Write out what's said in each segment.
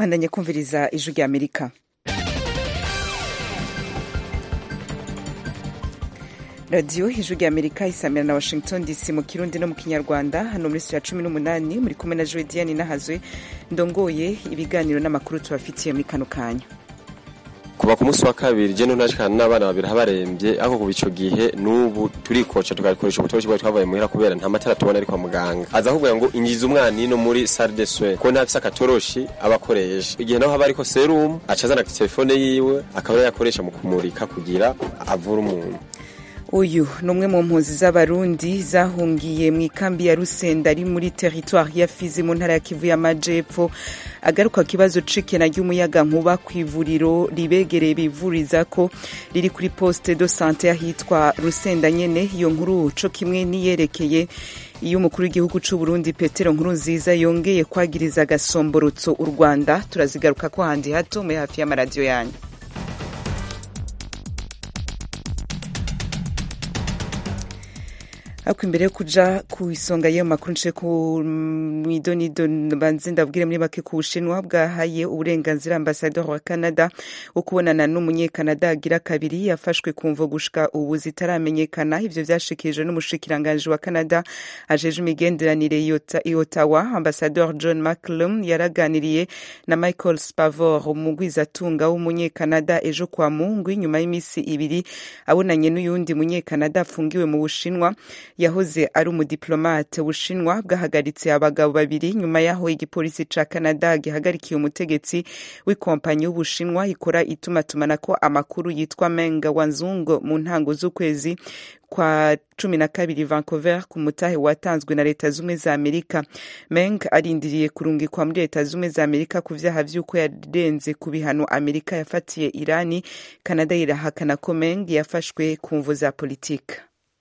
mwandanye kumviriza ijwi rya amerika radiyo ijwi rya amerika isamira na washington dc mu kirundi no mu kinyarwanda hano muri sitiyo ya cumi n'umunani muri kumwe na joe diane nahazwe ndongoye ibiganiro n'amakuru tubafitiye muri kano kanya kuva ku munsi wa kabiri je ntunashikana n'abana babiri habarembye ariko kuva ico gihe n'ubu turikoca tugakoresha ubutoroshi bwacu twavuye muhira kubera nta matara tubona ari kwa muganga aza akubwira ngo injiza umwana ino muri salle de soins ko ntafise akatoroshi aba akoresha igihe naho haba ariko serum aca azana telefone yiwe akaba ariyo yakoresha mu kumurika kugira avure umuntu uyu ni umwe mu mpunzi z'abarundi zahungiye mu ikambi ya rusenda ari muri teritwari ya fizi mu ntara ya kivu y'amajepfo agaruka kibazo cikena ry'umuyaga nkuba ku ivuriro ribegereye bivuriza ko riri kuri poste de sante ahitwa rusenda nyene iyo nkuru co kimwe niyerekeye iyo umukuru w'igihugu c'u Burundi Petero Nkurunziza yongeye kwagiriza agasomborotso u Rwanda turazigaruka ko handi hato muri hafi y'amaradiyo yanyu ariko imbere yo kuja ku isonga y'ayo makuru nce ku mwidonido banze ndabwire muri make ku bushinwa bwahaye uburenganzira ambasador wa canada wo kubonana n'umunyekanada agira kabiri yafashwe ku mvo gushika ubu zitaramenyekana ivyo vyashikirijwe n'umushikiranganji wa canada ajeje imigenderanire i ottawa ambasador john mcclum yaraganiriye na michael spavor umugwizatunga w'umunyekanada ejo kwa mungu nyuma y'imisi ibiri abonanye n'uyundi munyekanada afungiwe mu bushinwa yahoze ari umudiplomate bushinwa bwahagaritse abagabo babiri nyuma yaho igipolisi ca canada gihagarikiye umutegetsi w'ikompanyi y'ubushinwa ikora itumatumanako amakuru yitwa menga wanzungo mu ntango z'ukwezi kwa cumi na kabiri vancouver ku mutahe watanzwe na leta zumwe za amerika meng arindiriye kurungikwa muri leta zumwe za amerika ku vyaha vy'uko yarenze ku bihano amerika yafatiye irani canada irahakana ko meng yafashwe ku mvo za politika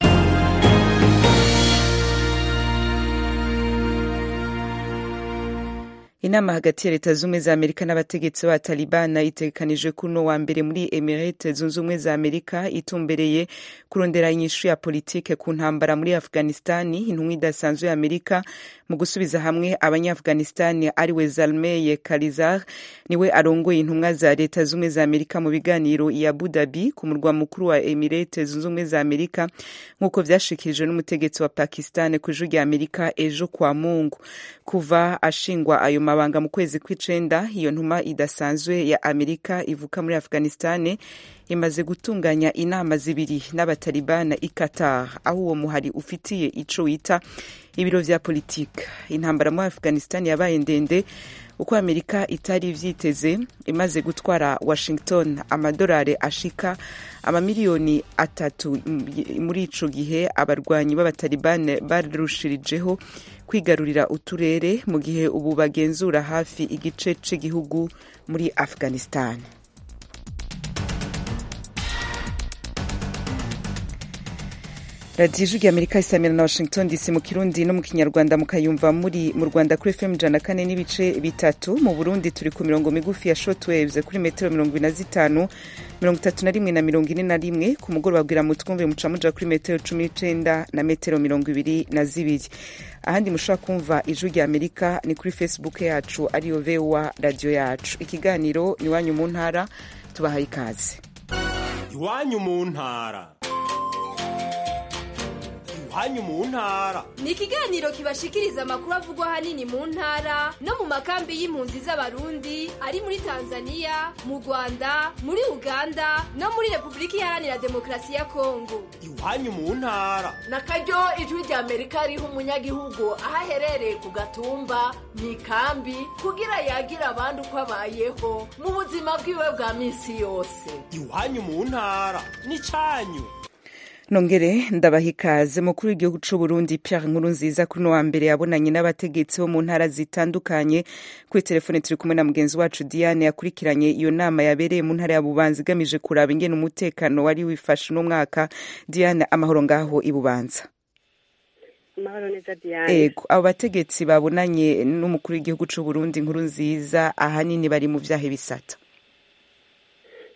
inama hagati ya leta zumwe za amerika n'abategetsi ba talibana itegekanijwe kuno wa mbere muri emirate zunze ubumwe za amerika itumbereye kurondera inyishu ya politike ku ntambara muri afghanistani intumwa idasanzwe ya amerika mu gusubiza hamwe abanyaafghanistani ariwe zalmeye karizar niwe arongoye intumwa za leta zumwe za amerika mu biganiro i abu dhabi ku murwa mukuru wa emirate zunze ubumwe za amerika nk'uko vyashikirijwe n'umutegetsi wa pakistan ku ijwi rya amerika ejo kwa mungu kuva ashingwa ayo mabanga mu kwezi kw'icenda iyo ntuma idasanzwe ya amerika ivuka muri afghanistan imaze gutunganya inama zibiri n'abatalibana i qatar aho uwo muhari ufitiye ico wita ibiro vya politika intambara muri afghanistan yabaye ndende uko amerika itari ivyiteze imaze gutwara washington amadolari ashika amamiliyoni atatu muri ico gihe abarwanyi b'abatalibane barushirijeho kwigarurira uturere mu gihe ubu bagenzura hafi igice c'igihugu muri afghanistan radiyo ijwi amerika isamira na washington dc mu kirundi no mu kinyarwanda mukayumva muri mu rwanda kuri fm ijana kane n'ibice bitatu mu burundi turi ku mirongo migufi ya shortwaves kuri metero mirongo ine na zitanu mirongo itatu na rimwe na mirongo ine na rimwe ku mugoroba bwira mutwumve muca muja kuri metero cumi n'icenda na metero mirongo ibiri na zibiri ahandi mushobora kumva ijwi rya amerika ni kuri facebook yacu ariyo voa radiyo yacu ikiganiro iwanyu mu ntara tubahaye ikaze iwanyu mu ntara iwanyu mu ntara ni ikiganiro kibashikiriza amakuru avugwa ahanini mu ntara no mu makambi y'impunzi z'abarundi ari muri tanzania mu rwanda muri uganda no muri repubulika iharanira demokarasi ya kongo iwanyu mu ntara na karyo ijwi rya amerika riha umunyagihugu aho aherereye ku gatumba mu ikambi kugira yagira abandi uko abayeho mu buzima bwiwe bwa minsi yose iwanyu mu ntara ni cyanyu nongere ndabaha ikaze mukuru w'igihugu c'u Burundi Pierre Nkurunziza kuri no wa mbere yabonanye n'abategetsi bo mu ntara zitandukanye kuri telefone turi kumwe na mugenzi wacu Diane yakurikiranye iyo nama yabereye mu ntara ya Bubanza igamije kuraba ingene umutekano wari wifashe no mwaka Diane amahoro ngaho i Bubanza amahoro neza Diane ego abo bategetsi babonanye n'umukuru w'igihugu c'u Burundi Nkurunziza ahanini bari mu vyahe bisata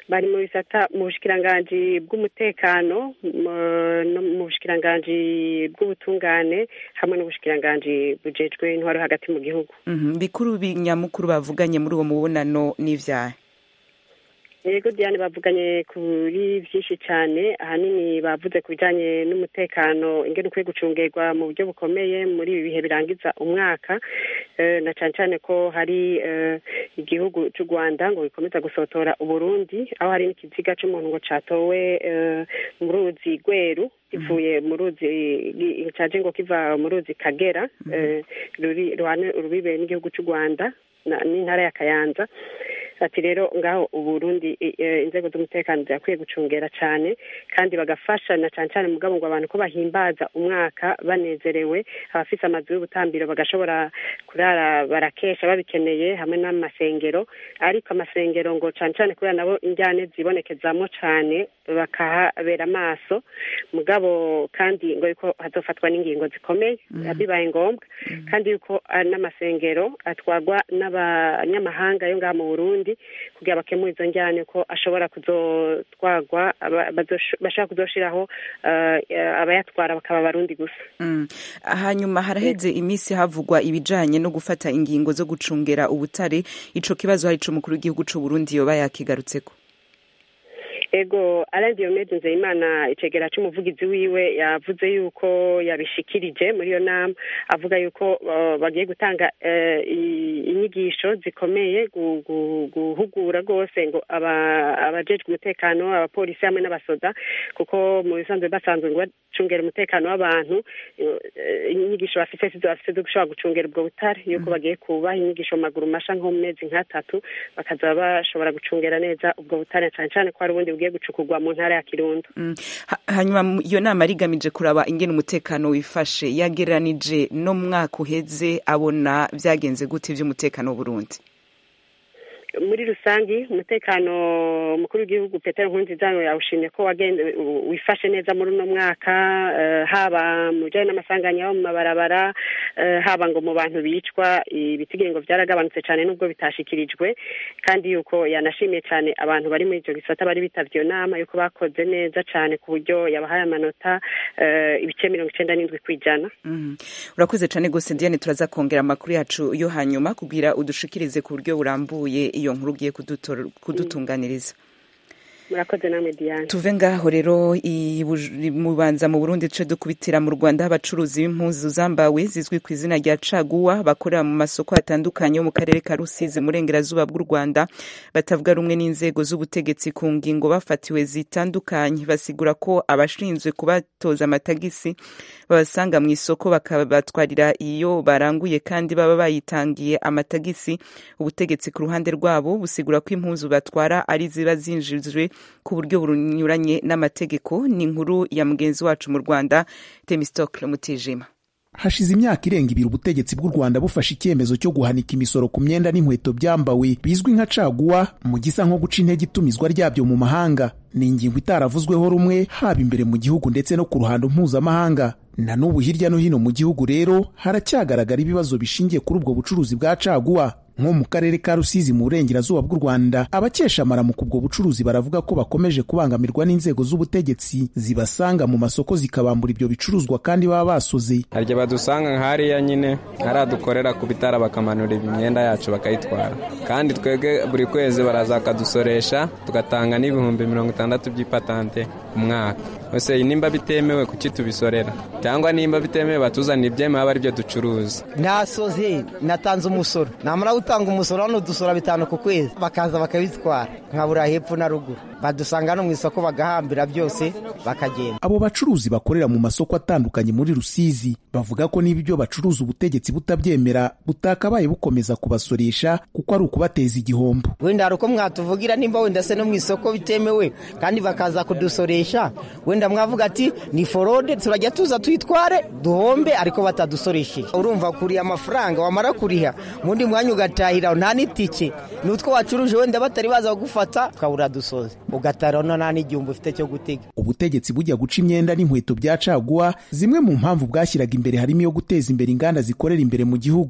bari mu bisata mu bushikiranganji bw'umutekano mu- no mu bushikiranganji bw'ubutungane hamwe n'ubushikiranganji bujejwe intwaro hagati mu gihugu Mhm, bikuru binyamukuru bavuganye muri uwo mubonano n'ivyaha yego diane bavuganye kuri byinshi cyane ahanini bavuze ku bijyanye n'umutekano ingene ukwiye gucungerwa mu buryo bukomeye muri ibi bihe birangiza umwaka Eh, na cyane cyane ko hari eh, igihugu cy'u rwanda ngo gikomeza gusotora uburundi aho hari n'ikiziga cy'umuntu ngo catowe eh, mu ruzi rweru kivuye mu ruzi gi- caje ngo kiva mu ruzi kagera eh, ruri ruhane urubibe n'igihugu cy'u rwanda na- n'intara ya kayanza ati rero ngaho uburundi i- eh, inzego z'umutekano zirakwiye gucungera cyane kandi bagafasha na cyane cyane mugabo ngo abantu ko bahimbaza umwaka banezerewe abafise amazu y'ubutambiro bagashobora kurara barakesha babikeneye hamwe n'amasengero ariko amasengero ngo cyane cyane kubera nabo injyane zibonekezamo cyane bakahabera amaso mugabo kandi ngo yuko hazofatwa n'ingingo zikomeye bibaye ngombwa kandi yuko ah, n'amasengero atwarwa n'abanyamahanga yo ngaha mu burundi kugira bakemure izo njyane ko ashobora kuzotwarwa aba- bazosho- bashobora kuzoshiraho ah, abayatwara bakaba abarundi gusa Mm. hanyuma haraheze iminsi havugwa ibijanye no gufata ingingo zo gucungera ubutare ico kibazo hari ico umukuru w'igihugu c'u Burundi yoba yakigarutseko ego Alain Diomede Nzeyimana icegera c'umuvugizi wiwe yavuze yuko yabishikirije muri iyo nama avuga yuko uh, bagiye gutanga uh, i- inyigisho zikomeye gu- gu- guhugura rwose ngo aba- abajejwe umutekano abapolisi hamwe n'abasoda kuko mu bisanzwe basanzwe ngo bacungera umutekano w'abantu uh, inyigisho bafise sizo bafise zo gushobora gucungera ubwo butare yuko bagiye kubaha inyigisho mu maguru masha nko mu mezi nk'atatu bakaza bashobora gucungera neza ubwo butare cyane cyane ko hari ubundi bugiye gucukurwa mu ntara ya kirundo Mm. Ha- hanyuma mu- iyo nama rigamije kuraba ingene umutekano wifashe yagereranije no mu mwaka uheze abona vyagenze gute ivy'umutekano w'uburundi muri rusangi umutekano umukuru w'igihugu petero nkurunziza yawushimye ko wagende wifashe neza muri uno mwaka eh, haba mu bijyanye n'amasanganya yo mu mabarabara eh, haba ngo mu bantu bicwa ibitigira ngo byaragabanutse cyane nubwo bitashikirijwe kandi yuko yanashimiye cyane abantu bari muri icyo gisata bari bitavye iyo nama yuko bakoze neza cyane ku buryo yabahaye amanota eh, ibice mirongo icenda n'indwi ku ijana Mhm. urakoze cane gose diane turaza kongera amakuru yacu yo hanyuma kugira udushikirize ku buryo burambuye iyo nkuru ugiye kudutor- kudutunganiriza murakoze namwe diane tuve ngaho rero i Buj- mubanza mu burundi duce dukubitira mu rwanda aho abacuruzi b'impuzu zambawe zizwi ku izina rya caguwa bakorera mu masoko atandukanye yo mu karere ka rusizi mu burengerazuba bw'u rwanda batavuga rumwe n'inzego z'ubutegetsi ku ngingo bafatiwe zitandukanye basigura ko abashinzwe kubatoza amatagisi babasanga mu isoko bakabatwarira iyo baranguye kandi baba bayitangiye amatagisi ubutegetsi ku ruhande rwabo busigura ko impuzu batwara ari ziba zinjijwe ku buryo bunyuranye n'amategeko ni inkuru ya mugenzi wacu mu rwanda temistokle mutijima hashize imyaka irenga ibiri ubutegetsi bw'u rwanda bufashe icyemezo cyo guhanika imisoro ku myenda n'inkweto byambawe bizwi nka caguwa mu gisa nko guca intege itumizwa ryabyo mu mahanga ni ingingo itaravuzweho rumwe haba imbere mu gihugu ndetse no ku ruhando mpuzamahanga na n'ubu hirya no hino mu gihugu rero haracyagaragara ibibazo bishingiye kuri ubwo bucuruzi bwa caguwa nko mu karere ka rusizi mu burengerazuba bw'u rwanda abakesha amaramuko ubwo bucuruzi baravuga ko bakomeje kubangamirwa n'inzego z'ubutegetsi zibasanga mu masoko zikabambura ibyo bicuruzwa kandi baba basoze hari igihe badusanga nk'hariya nyine hariya dukorera ku bitara bakamanura imyenda yacu bakayitwara kandi twebwe buri kwezi baraza bakadusoresha tugatanga n'ibihumbi mirongo itandatu by'ipatante ku mwaka ese nimba bitemewe kuki tubisorera cyangwa nimba bitemewe batuzanira ibyemewe aba aribyo ducuruza nasoze natanze umusoro namara gutanga umusoro hano dusora bitanu ku kwezi bakaza bakabitwara nkabura hepfo na ruguru badusanga hano mu isoko bagahambira byose bakagenda abo bacuruzi bakorera mu masoko atandukanye muri rusizi bavuga ko niba ibyo bacuruza ubutegetsi butabyemera butakabaye bukomeza kubasoresha kuko ari ukubateza igihombo wenda hari uko mwatuvugira nimba wenda se no mu isoko bitemewe kandi bakaza kudusoresha wenda mwavuga ati ni forode turajya tuza tuyitware duhombe ariko batadusoresheje urumva kuriha amafaranga wamara kuriha mundi mwanya ugatahira nta n'itike ni utwo wacuruje wenda batari baza kugufata ukabura dusoze ugatara no nta n'igihumbi ufite cyo gutega ubutegetsi bujya guca imyenda n'inkweto bya caguwa zimwe mu mpamvu bwashyiraga imbere harimo iyo guteza imbere inganda zikorera imbere mu gihugu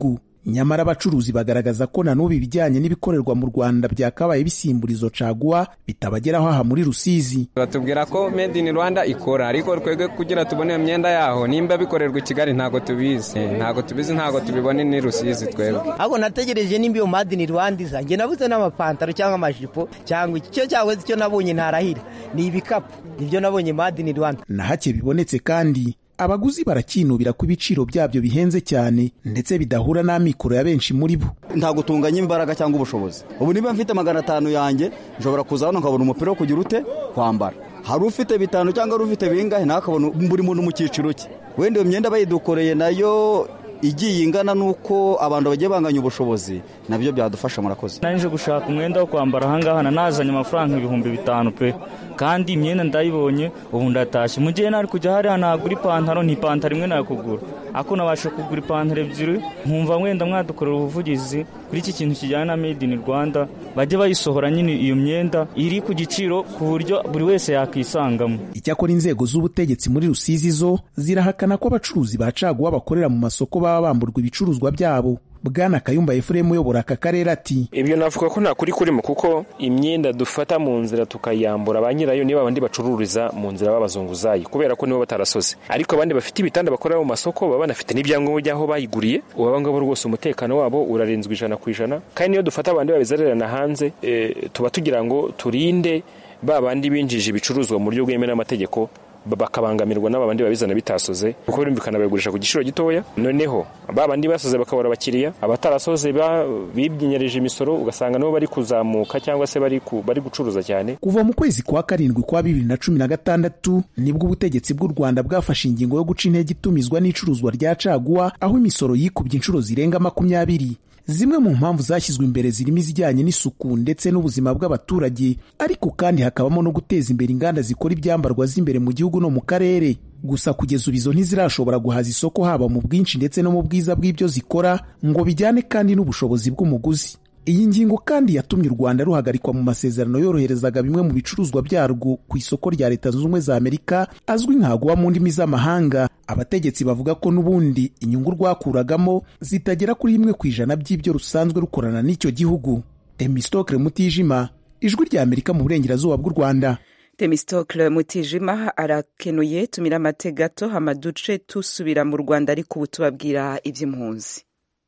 nyamara abacuruzi bagaragaza ko na n'ubu ibijyanye n'ibikorerwa mu rwanda byakabaye bisimbura izo caguwa bitabageraho aha muri rusizi batubwira ko made in rwanda ikora ariko twebwe kugira tubone iyo myenda yaho nimba bikorerwa i kigali ntabwo tubizi ntabwo tubizi ntabwo tubibone ni rusizi twebwe ahubwo nategereje nimba iyo made in rwanda iza njye nabuze n'amapantaro cyangwa amajipo cyangwa iki cyo cyakoze icyo nabonye ntarahira ni ibikapu nibyo nabonye made in rwanda na hake bibonetse kandi abaguzi barakinubira ko ibiciro byabyo bihenze cyane ndetse bidahura n'amikoro ya benshi muri bo ntabwo tunganya imbaraga cyangwa ubushobozi ubu niba mfite magana atanu yanjye nshobora kuza hano nkabona umupira wo kugira ute kwambara hari ufite bitanu cyangwa hari ufite bingahe nawe akabona buri muntu mu cyiciro cye wenda iyo myenda bayidukoreye nayo igiye ingana n'uko abantu bagiye banganya ubushobozi nabyo byadufasha murakoze nje gushaka umwenda wo kwambara ahangaha nazanye amafaranga ibihumbi bitanu pe kandi imyenda ndayibonye ubu ndatashye mu gihe nari kujya hariya nagura ipantaro ni ipantaro imwe nakugura ako nabasha kugura ipantaro ebyiri nkumva mwenda mwadukorera ubuvugizi kuri iki kintu kijyanye na made in rwanda bajye bayisohora nyine iyo myenda iri ku giciro ku buryo buri wese yakisangamo icyakora inzego z'ubutegetsi muri rusizi zo zirahakana ko abacuruzi ba caguwa bakorera mu masoko baba bamburwa ibicuruzwa byabo bwana kayumba efuremu uyobora aka karere ati ibyo navuga ko nta kuri kurimo kuko imyenda dufata mu nzira tukayambura ba nyirayo niba abandi bacururiza mu nzira b'abazunguzayi kubera ko nibo batarasoze ariko abandi bafite ibitanda bakorera mu masoko baba banafite n'ibyangombwa by'aho bayiguriye ubu aba ngabo rwose umutekano wabo urarinzwe ijana ku ijana kandi niyo dufata abandi babizererana hanze e, tuba tugira ngo turinde ba bandi binjije ibicuruzwa mu buryo bwemewe n'amategeko bakabangamirwa n'abandi babizana bitasoze kuko birumvikana babigurisha ku giciro gitoya noneho ba bandi basoze bakabura abakiriya abatarasoze bibyinyereje imisoro ugasanga nabo bari kuzamuka cyangwa se bari bari gucuruza cyane kuva mu kwezi kwa karindwi kwa bibiri na cumi na gatandatu nibwo ubutegetsi bw'u rwanda bwafashe ingingo yo guca intege itumizwa n'icuruzwa rya caguwa aho imisoro yikubye inshuro zirenga makumyabiri zimwe mu mpamvu zashyizwe imbere zirimo izijyanye n'isuku ndetse n'ubuzima bw'abaturage ariko kandi hakabamo no guteza imbere inganda zikora ibyambarwa z'imbere mu gihugu no mu karere gusa kugeza ubu izo ntizirashobora guhaza isoko haba mu bwinshi ndetse no mu bwiza bw'ibyo zikora ngo bijyane kandi n'ubushobozi bw'umuguzi iyi ngingo kandi yatumye u rwanda ruhagarikwa mu masezerano yoroherezaga bimwe mu bicuruzwa byarwo ku isoko rya leta zunze ubumwe za amerika azwi nkaguwa mu ndimi z'amahanga abategetsi bavuga ko n'ubundi inyungu rwakuragamo zitagera kuri rimwe ku ijana by'ibyo rusanzwe rukorana n'icyo gihugu emistokre mutijima ijwi rya amerika mu burengerazuba bw'u rwanda temistokle mutijima arakenuye tumira amate gato amaduce tusubira mu rwanda ariko ubu tubabwira iby'impunzi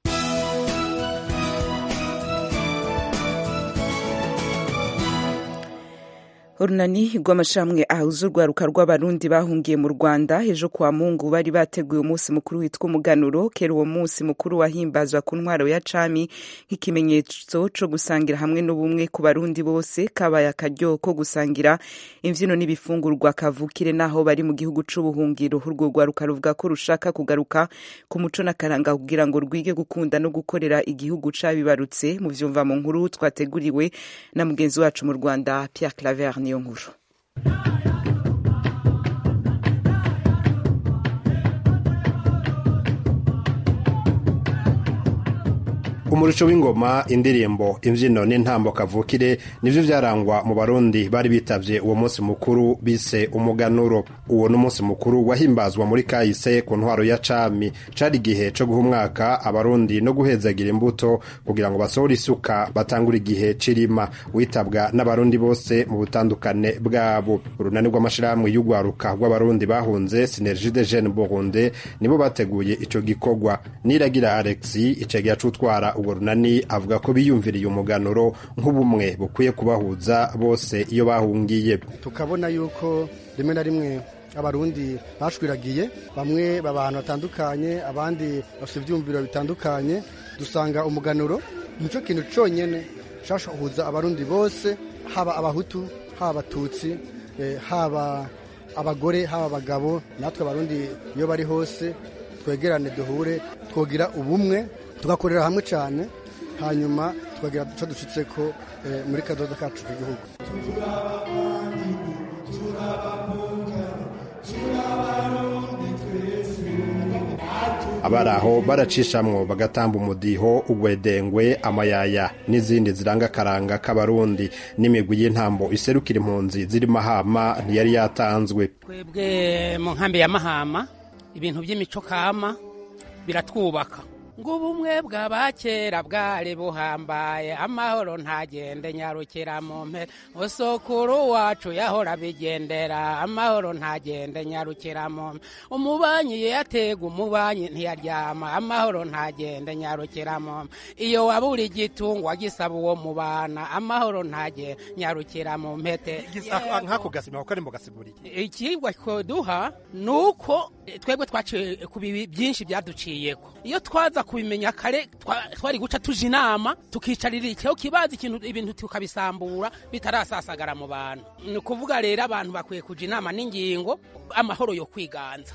urunani rw'amashami ahuza urwaruka rw'abarundi bahungiye mu rwanda ejo kwa mungu bari bateguye umunsi mukuru witwa umuganuro kera uwo munsi mukuru wahimbazwa ku ntwaro ya cami nk'ikimenyetso cyo gusangira hamwe n'ubumwe ku barundi bose kabaye akaryo ko gusangira imbyino n'ibifungurwa kavukire n'aho bari mu gihugu c'ubuhungiro urwo rwaruka ruvuga ko rushaka kugaruka ku muco n'akaranga kugira ngo rwige gukunda no gukorera igihugu cabibarutse mu vyumva mu nkuru twateguriwe na mugenzi wacu mu rwanda pierre claver niyo nkuru umurusho w'ingoma indirimbo imbyino n'intambo kavukire nibyo byarangwa mu barundi bari bitabye uwo munsi mukuru bise umuganuro uwo ni umunsi mukuru wahimbazwa muri kahise ku ntwaro ya cami cari igihe co guha umwaka abarundi no guhezagira imbuto kugira ngo basohore isuka batangure igihe cirima witabwa n'abarundi bose mu butandukane bwabo urunani rw'amashirahamwe y'urwaruka rw'abarundi bahunze sinergie de jeune burundi nibo bateguye ico gikorwa niragira alexi icegihe c'utwara uwo runani avuga ko biyumviriye umuganuro nk'ubumwe bukwiye kubahuza bose iyo bahungiye tukabona yuko rimwe na rimwe abarundi bashwiragiye bamwe baba ahantu hatandukanye abandi bafite ibyumviro bitandukanye dusanga umuganuro nicyo kintu cyonyine cyashoboza abarundi bose haba abahutu haba abatutsi haba abagore haba abagabo natwe abarundi iyo bari hose twegerane duhure twogira ubumwe tugakorera hamwe cyane hanyuma tukagira icyo ducitse ko muri kadodo kacu k'igihugu abari aho baracishamwo bagatamba umudiho ugwedengwe amayaya n'izindi ziranga akaranga k'abarundi n'imigwi y'intambo iserukira impunzi ziri mahama ntiyari yatanzwe twebwe mu nkambi ya mahama ibintu by'imico kama biratwubaka ngo ubumwe bw'abakera bwari buhambaye amahoro ntagende nyarukira mu mpera usokuru wacu yahora bigendera amahoro ntagende nyarukira mu mpera umubanyi yatega umubanyi ntiyaryama amahoro ntagende nyarukira mu mpera iyo wabura igitungwa gisaba uwo mubana amahoro ntage nyarukira mu mpete nk'ako gasima kuko ari mu gasiguriye ikigwa koduha ni uko twebwe twaciye ku bibi byinshi byaduciyeko iyo twaza kubimenya kare twari guca tuje inama tukicarira icyo kibaza ikintu ibintu tukabisambura bitarasasagara mu bantu ni ukuvuga rero abantu bakwiye kuja inama n'ingingo amahoro yo kwiganza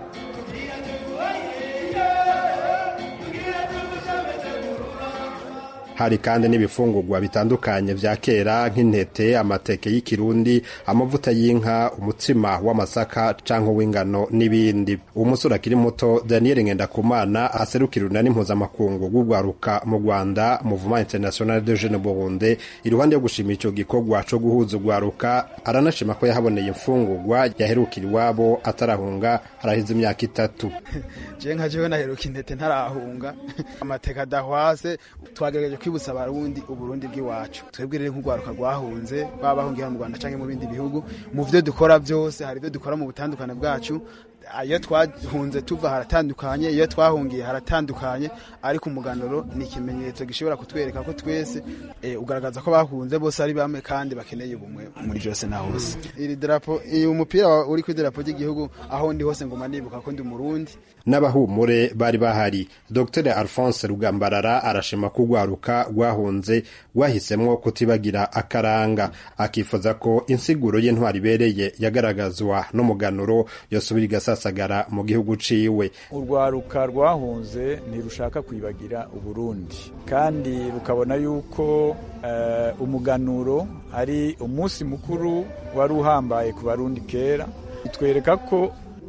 hari kandi n'ibifungurwa bitandukanye vya kera nk'intete amateke y'ikirundi amavuta y'inka umutsima w'amasaka canke w'ingano n'ibindi uwo musore akiri muto daniel ngendakumana aserukira urunani mpuzamakungu rw'urwaruka mu rwanda muvuma international de jeune burundi iruhande yo gushima ico gikorwa co guhuza urwaruka aranashima ko yahaboneye imfungurwa yaherukira iwabo atarahunga haraheze imyaka itatu je nka jewe naheruka intete ntarahunga amateka adahwase twagerageje kwibutsa abarundi uburundi bw'iwacu twebwe rero nk'urwaruka rwahunze baba bahungiye mu rwanda canke mu bindi bihugu mu vyo dukora byose hari ibyo dukora mu butandukane bwacu iyo twahunze tuva haratandukanye iyo twahungiye haratandukanye ariko umuganuro ni ikimenyetso gishobora kutwereka ko twese ugaragaza ko bahunze bose ari bamwe kandi bakeneye ubumwe muri byose na hose iri darapo uyu mupira uri ku idarapo ry'igihugu aho ndi hose ngoma nibuka ko ndi umurundi n'abahumure bari bahari dr alphonse rugambarara arashima ko urwaruka rwahunze rwahisemwo kutibagira akaranga akifuza ko insiguro y'intwari ibereye yagaragazwa n'umuganuro yosubira igasasagara mu gihugu ciwe urwaruka rwahunze ntirushaka kwibagira uburundi kandi rukabona yuko uh, umuganuro ari umunsi mukuru wari uhambaye ku barundi kera bitwereka ko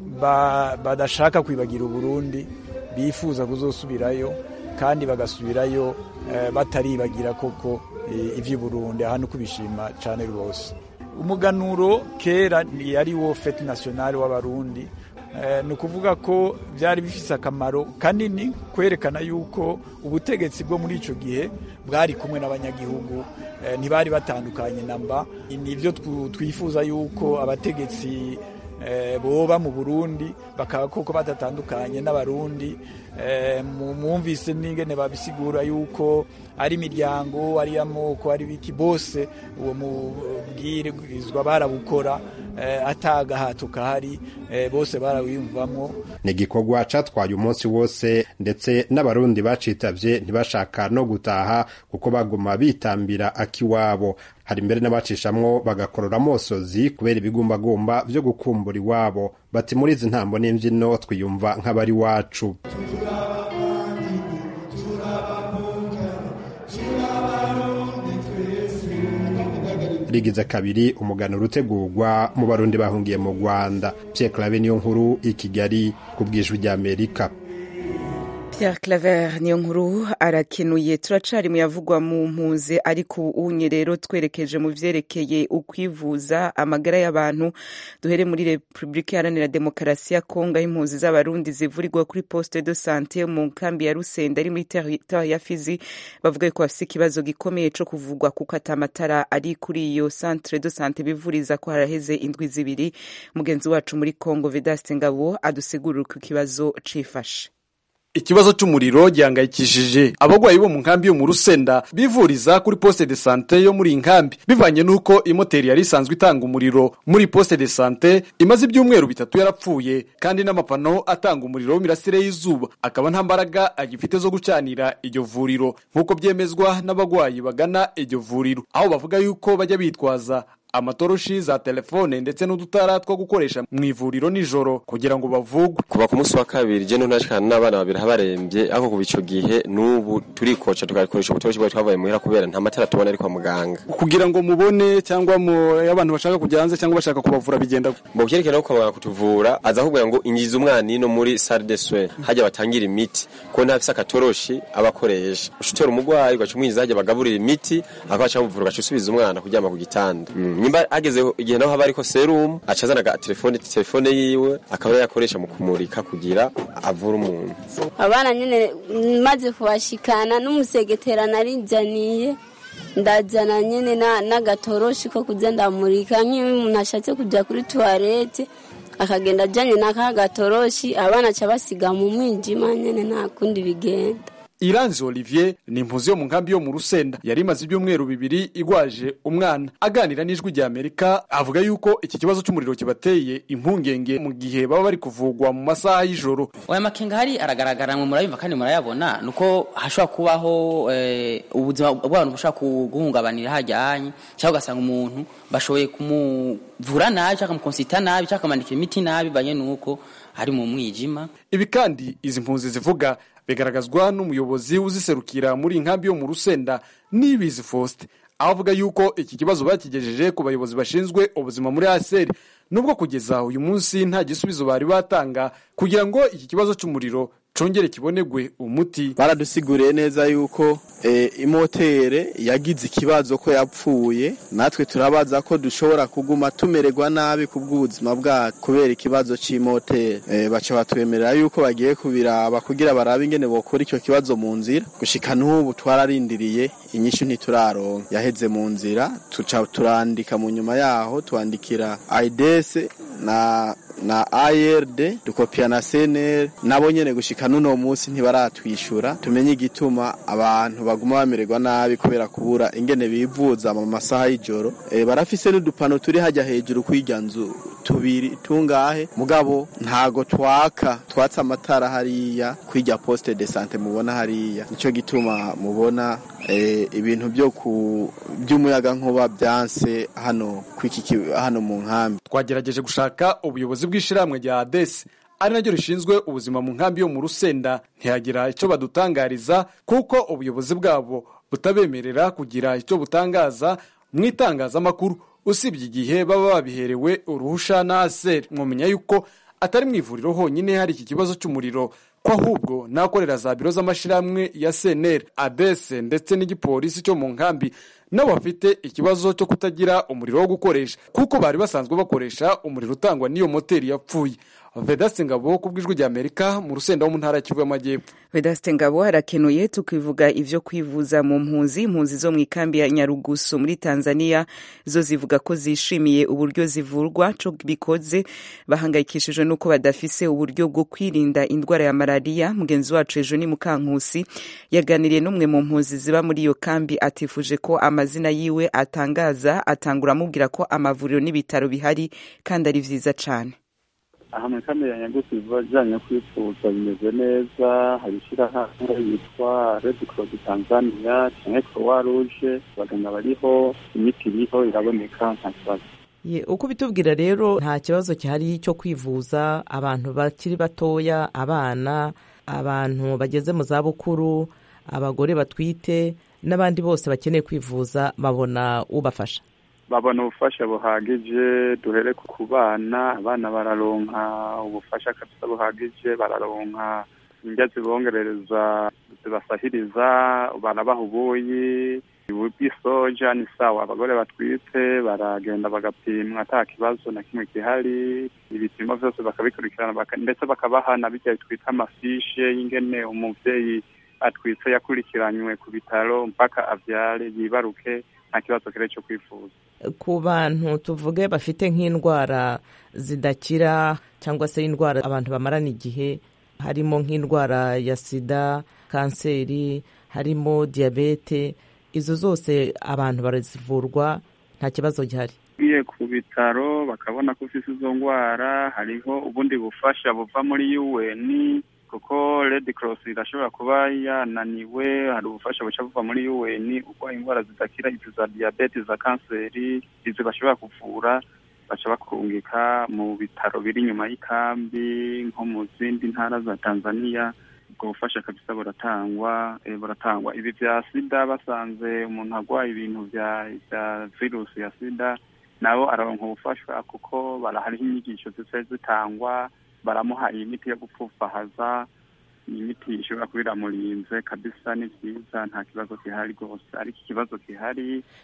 badashaka kwibagira uburundi bifuza kuzosubirayo kandi bagasubirayo bataribagira koko iby'uburundi aha no kubishima cyane rwose umuganuro kera yari wo fete nasiyonari w'abarundi ni ukuvuga ko byari bifite akamaro kanini kwerekana yuko ubutegetsi bwo muri icyo gihe bwari kumwe n'abanyagihugu ntibari batandukanye namba nibyo twifuza yuko abategetsi boba mu burundi bakaba koko badatandukanye n'abarundi mwumvise n'ingene babisigura yuko ari imiryango ari amoko ari biki bose uwo mubwirizwa barabukora atagahato kahari bose barawiyumvamo ni igikorwa catwaye umunsi wose ndetse n'abarundi bacitavye ntibashaka no gutaha kuko baguma bitambira akiwabo hari mbere n'abacishamwo bagakorora amosozi kubera ibigumbagumba vyo gukumbura iwabo bati muri izi ntambo n'imvyino twiyumva nk'abari wacu rigize kabiri umuganuro utegurwa mu barundi bahungiye mu rwanda pierre clave niyo nkuru i kigali ku bwijwi ry'amerika Pierre Claver niyo nkuru arakenuye turacari mu yavugwa mu mpuze ariko unye rero twerekeje mu vyerekeye ukwivuza amagara y'abantu duhere muri Republika Iharanira Demokarasi ya Kongo impunzi z'abarundi zivurirwa kuri poste de santé mu kambi ya Rusenda ari muri territoire ya Fizi bavuga ko bafise ikibazo gikomeye co kuvugwa kuko atamatara ari kuri iyo centre de santé bivuriza ko haraheze indwi zibiri mugenzi wacu muri Kongo Vedaste Ngabo adusigurira ku kibazo cifashe ikibazo c'umuriro gihangayikishije abagwayi bo mu nkambi yo mu Rusenda bivuriza kuri poste de santé yo muri inkambi bivanye nuko imoteri yari isanzwe itanga umuriro muri poste de santé imaze ibyumweru bitatu yarapfuye kandi n'amapano atanga umuriro w'imirasire y'izuba akaba nta mbaraga agifite zo gucanira iryo vuriro nk'uko byemezwa n'abagwayi bagana iryo vuriro aho bavuga yuko bajya bitwaza amatoroshi za telefone ndetse n'udutara two gukoresha mu ivuriro nijoro kugira ngo bavugwe kuva ku munsi wa kabiri je ntunashikana n'abana babiri habarembye ariko kuva ico gihe n'ubu turikoca tugakoresha ubutoroshi bwacu twavuye muhira kubera nta matara tubona ari kwa muganga kugira ngo mubone cyangwa mu abantu bashaka kujya hanze cyangwa bashaka kubavura bigenda mu byerekana ko kwa kutuvura aza ahubwo ngo ingiza umwana ino muri salle de soins hajya batangira imiti ko ntafise akatoroshi abakoresha ushutora umugwayi ugaca umwiza hajya bagaburira imiti akabaca muvura ugaca usubiza umwana kuryama ku gitanda mm. nyimba hageze igihe naho haba ariko serumu aca azana telefone telefone yiwe akaba yakoresha mu kumurika kugira avure umuntu abana nyine maze kubashikana n'umusegetera narinjaniye ndazana nyine n'agatoroshi ko kujya ndamurika nk'iyo umuntu ashatse kujya kuri tuwarete akagenda ajyanye n'aka gatoroshi abana aca basiga mu mwijima nyine nta kundi bigenda Iranzi Olivier ni impuzi yo mu nkambi yo mu Rusenda yari imaze ibyumweru bibiri igwaje umwana aganira n'ijwi rya Amerika avuga yuko iki kibazo cy'umuriro kibateye impungenge mu gihe baba bari kuvugwa mu masaha y'ijoro aya makenga hari aragaragara mu murayumva kandi murayabona nuko hashobora kubaho ubuzima bw'abantu bushobora guhungabanira hajyanye cyangwa ugasanga umuntu bashoboye kumuvura nabi cyangwa kumukonsita nabi cyangwa akamandikira imiti nabi banye nuko ari mu mwijima ibi kandi izi mpunzi zivuga bigaragazwa n'umuyobozi uziserukira muri inkambi yo mu rusenda nibizi faustin aho avuga yuko iki kibazo bakigejeje ku bayobozi bashinzwe ubuzima muri aseri nubwo kugeza uyu munsi nta gisubizo bari batanga kugira ngo iki kibazo cy'umuriro congere kibonegwe umuti baradusiguriye neza yuko imotere yagize ikibazo ko yapfuye natwe turabaza ko dushobora kuguma tumererwa nabi ku bw'ubuzima bwacu kubera ikibazo cy'imotere baca batwemerera yuko bagiye kubiraba kugira barabe ingene bokora icyo kibazo mu nzira gushika n'ubu twararindiriye inyishu ntituraronka yaheze mu nzira tuca turandika mu nyuma yaho twandikira aidese na na ARD dukopia na CNL nabo nyene gushika nuno munsi ntibaratwishura tumenye igituma abantu baguma bamererwa nabi kubera kubura ingene bivuza mu masaha y'ijoro e, barafise n'udupano turi hajya hejuru kwirya nzu tubiri tungahe mugabo ntago twaka twatsa amatara hariya kwirya poste de sante mubona hariya nico gituma mubona e, ibintu byo ku by'umuyaga nkuba byanse hano kwiki hano mu nkambi twagerageje gushaka ubuyobozi bw'ishyirahamwe rya adesi ari naryo rishinzwe ubuzima mu nkambi yo mu rusenda ntihagira icyo badutangariza kuko ubuyobozi bwabo butabemerera kugira icyo butangaza mu itangazamakuru usibye igihe baba babiherewe uruhusha na aseri mwamenya yuko atari mu ivuriro honyine hari iki kibazo cy'umuriro ko ahubwo n'akorera za biro z'amashyirahamwe ya seneri adese ndetse n'igipolisi cyo mu nkambi nabo bafite ikibazo cyo kutagira umuriro wo gukoresha kuko bari basanzwe bakoresha umuriro utangwa n'iyo moteri yapfuye vedaste ngabo ku bw'ijwi rya amerika mu rusenda wo mu ntara y'Kivu y'amajyepfo vedaste ngabo harakenuye tukivuga ivyo kwivuza mu mpunzi impunzi zo mu ikambi ya nyarugusu muri tanzania zo zivuga ko zishimiye uburyo zivurwa co bikoze bahangayikishijwe n'uko badafise uburyo bwo kwirinda indwara ya malariya mugenzi wacu ejo ni mukankusi yaganiriye n'umwe mu mpunzi ziba muri iyo kambi atifuje ko amazina yiwe atangaza atangura amubwira ko amavuriro n'ibitaro bihari kandi ari vyiza cane aha muri kamere ya nyagusi ibijyanye kwifuza bimeze neza hari ishyirahamwe yitwa redi korosi tanzania cyangwa croix rouge abaganga bariho imiti iriho iraboneka nta kibazo uko bitubwira rero nta kibazo gihari cyo kwivuza abantu bakiri batoya abana abantu bageze mu zabukuru abagore batwite n'abandi bose bakeneye kwivuza babona ubafasha babona ubufasha buhagije duhere ku bana abana bararonka ubufasha kabisa buhagije bararonka indya zibongerereza zibasahiriza barabaha ubuyi bw'isoja ni sawa abagore batwite baragenda bagapimwa ata kibazo na kimwe gihari ibipimo byose bakabikurikirana ndetse bakabaha na bijya twita amafishe y'ingene umubyeyi atwitse yakurikiranywe ku bitaro mpaka abyare yibaruke nta kibazo kire cyo kwifuza ku bantu tuvuge bafite nk'indwara zidakira cyangwa se indwara abantu bamarana igihe harimo nk'indwara ya sida kanseri harimo diyabete izo zose abantu barazivurwa nta kibazo gihari ugiye ku bitaro bakabona ko ufite izo ndwara hariho ubundi bufasha buva muri un kuko red cross irashobora kuba yananiwe hari ubufasha buca buva muri un uko indwara zidakira izi za diyabete za kanseri izi bashobora kuvura baca bakungika mu bitaro biri inyuma y'ikambi nko mu zindi ntara za tanzania ubwo bufasha kabisa buratangwa buratangwa ibi bya sida basanze umuntu arwaye ibintu bya bya virusi ya sida nabo araronka ubufasha kuko barahariho inyigisho zise zitangwa baramuha iyi miti yo gupfufahaza iyi miti ishobora kuba iramurinze kabisa ni byiza nta kibazo gihari rwose ariko ikibazo gihari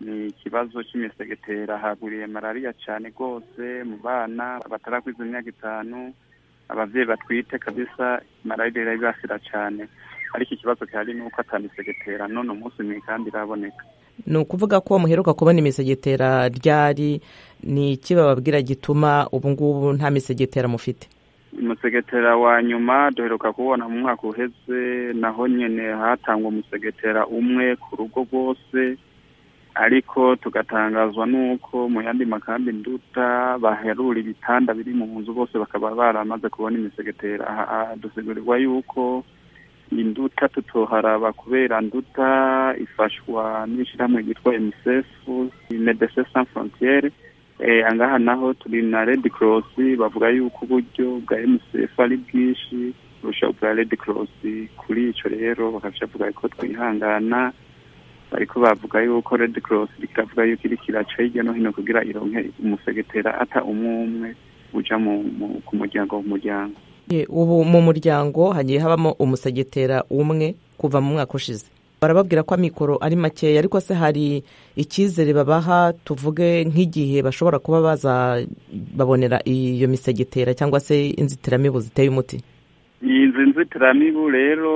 ni ikibazo cy'imisegetera hagwiriye malariya cyane rwose mu bana batarakwiza imyaka itanu abavyeyi batwite kabisa malariya irabibasira cyane ariko ikibazo gihari ni uko atamisegetera none umunsi mw'ikambi iraboneka ni ukuvuga ko muheruka kubona imisegetera ryari ni iki bababwira gituma ubu ngubu nta misegetera mufite umusegetera wa nyuma duheruka kubona mu mwaka uheze naho nyene hatangwa umusegetera umwe ku rugo rwose ariko tugatangazwa n'uko mu yandi makambi nduta baherura ibitanda biri mu nzu bose bakaba baramaze kubona imisegetera aha dusigurirwa yuko induta tutoharaba kubera nduta ifashwa n'ishyirahamwe ryitwa unicef medecins sans frontiere angaha naho turi na red cross bavuga yuko uburyo bwa unicef ari bwinshi kurusha ubwa red cross kuri ico rero bakaca bavuga ko twihangana bariko bavuga yuko red cross ikavuga yuko iriko iraca hirya no hino kugira ironke umusegetera ata umwe umwe uja ku muryango ku muryango ubu mu muryango hagiye habamo umusegetera umwe kuva mu mwaka ushize barababwira ko amikoro ari makeya ariko se hari icyizere babaha tuvuge nk'igihe bashobora kuba baza babonera iyo misegetera cyangwa se inzitiramibu ziteye umuti izi nzitiramibu rero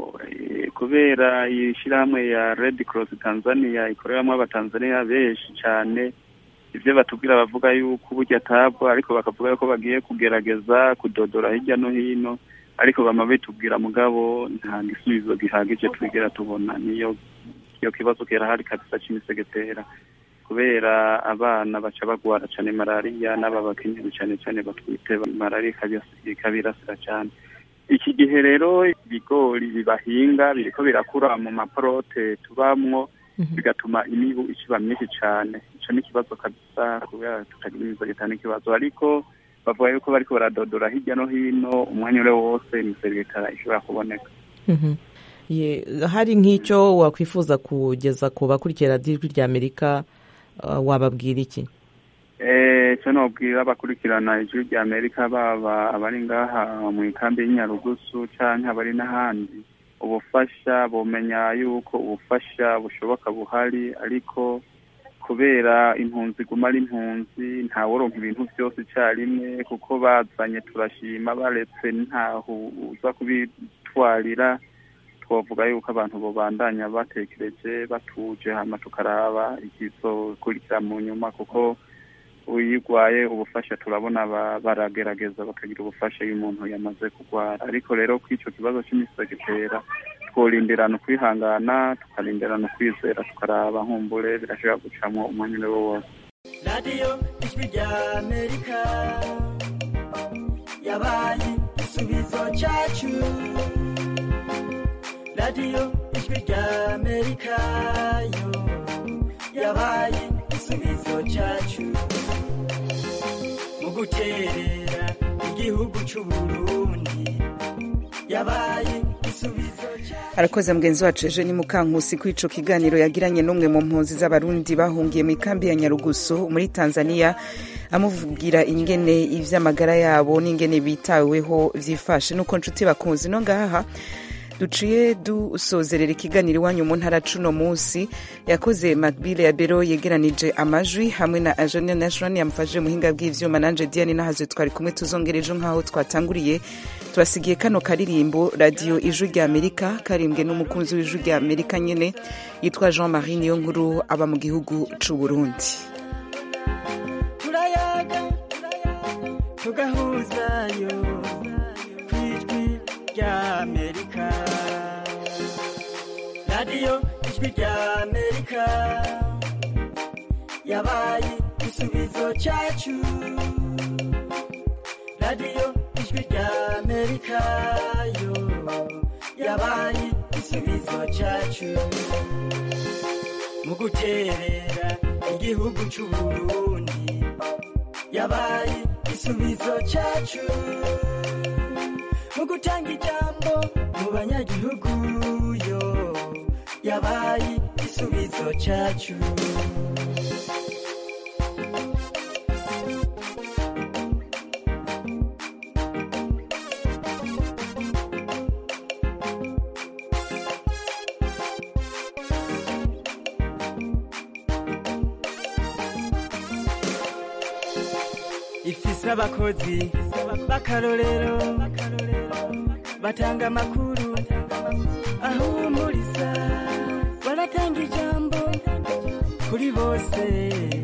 kubera iyi shyirahamwe ya red cross tanzania ikoreramo abatanzaniya benshi cyane ibyo batubwira bavuga yuko uburyo atabwa ariko bakavuga yuko bagiye kugerageza kudodora hirya no hino ariko bama bitubwira mugabo nta gisubizo gihagije twigera tubona niyo iyo kibazo kirahari kabisa cy'imisegetera kubera abana baca bagwara cyane malariya n'aba bakenyezi cyane cyane batwite malariya ikabirasira cyane iki gihe rero ibigori bibahinga biriko birakura mu maporote tubamwo bigatuma imibu ikiba myinshi cyane ico ni ikibazo kabisa kubera tutagira imisegetera n'ikibazo ariko bavuga yuko bariko baradodora hirya no hino umwanya ure wose imisegetera ishobora kuboneka hari nk'icyo wakwifuza kugeza ku bakurikira ijwi rya amerika wababwira iki icyo nobwira abakurikirana ijwi rya amerika baba abari ngaha mu ikambi y'inyarugusu cyangwa abari n'ahandi ubufasha bumenya yuko ubufasha bushoboka buhari ariko kubera impunzi iguma ari impunzi ntaworonka ibintu byose icyarimwe kuko bazanye turashima baretse ntaho uza kubitwarira twavuga yuko abantu babandanya batekereje batuje hama tukaraba ikizokurikira mu nyuma kuko uyirwaye ubufasha turabona baragerageza bakagira ubufasha iyo umuntu yamaze kurwara ariko rero ko icyo kibazo cy'imisegetera tworindirana ukwihangana tukarindirana ukwizera tukaraba nkumbure birashobora gucamo umwanya uri wo wose radiyo ijwi rya amerika yabaye igisubizo cyacu radiyo ijwi rya amerika yo yabaye igisubizo cyacu mu guterera igihugu cy'uburundi yabaye igisubizo arakoze mugenzi wacu eje ni mukankusi kuri ico kiganiro yagiranye n'umwe mu mpunzi z'abarundi bahungiye mu ikambi ya nyarugusu muri tanzania amuvugira ingene ivy'amagara yabo n'ingene bitaweho vyifashe nuko nshuti bakunzi no ngaha duciye dusozerera ikiganiro iwanyu mu ntara cuno munsi yakoze macbile ya bero yegeranije amajwi hamwe na ajane nashon yamufashije muhinga bw'ivyuma nanje diane nahaze twari kumwe tuzongera ejo nk'aho twatanguriye turasigiye kano karirimbo radiyo ijwi rya amerika karimbwe n'umukunzi w'ijwi rya amerika nyene yitwa jean marie niyo nkuru aba mu gihugu c'u burundi turayaga tugahuzayo kwijwi rya amerika radiyo ijwi rya amerika yabaye igisubizo cyacu radiyo ijwi rya amerika yo yabaye igisubizo cyacu mu guterera igihugu cy'uburundi yabaye igisubizo cyacu mu gutanga ijambo mu banyagihugu yo yabaye igisubizo cyacu ifise abakozi b'akarorero batanga amakuru ahumuriza baratanga ijambo kuri bose